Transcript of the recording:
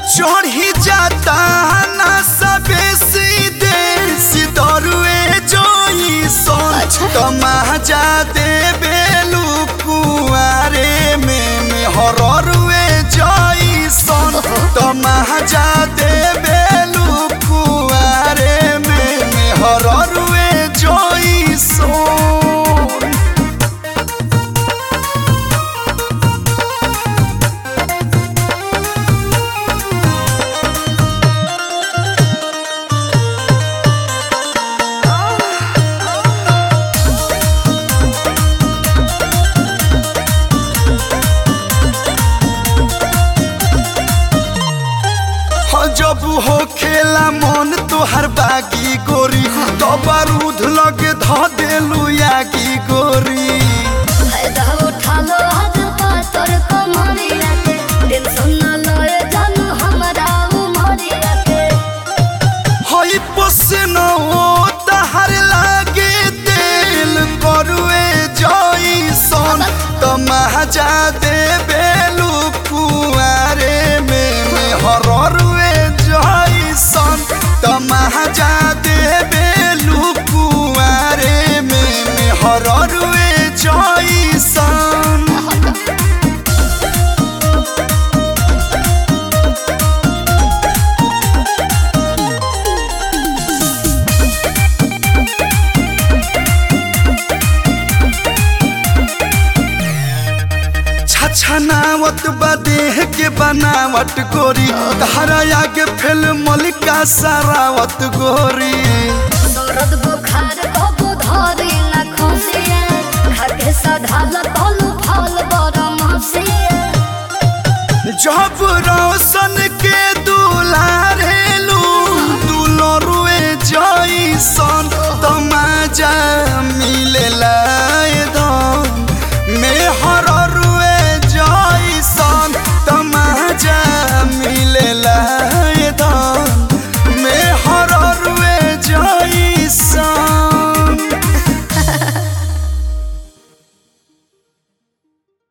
चढ़ी जाता ना सबे सीधे सिदरुए जोई सोन अच्छा। तमाजा दे बेलू कुआरे में में हररुए जोई सोन तमाजा दे बेलू कुआरे में में हररुए जोई सोन हो जब हो खेला मन तोहर बागी गोरी तो बारूद लगे ध देलू यागी गोरी फायदा उठा लो आज पातर कमरिया के टेंशन न लए जानू हमरा उमरिया के हई पसन ओ तहर लागे दिल करुए जई सन तमाजा दे बेलू कुआरे में में हररुए जई सन तमाजा दे बेलू कुआरे में में हररुए जई सन छछनावत बा देह के बनावट गोरी धारा आगे फेल मलिका सारावत गोरी दर्द बुखार कबू धरी न खसिया खाके सधाल तल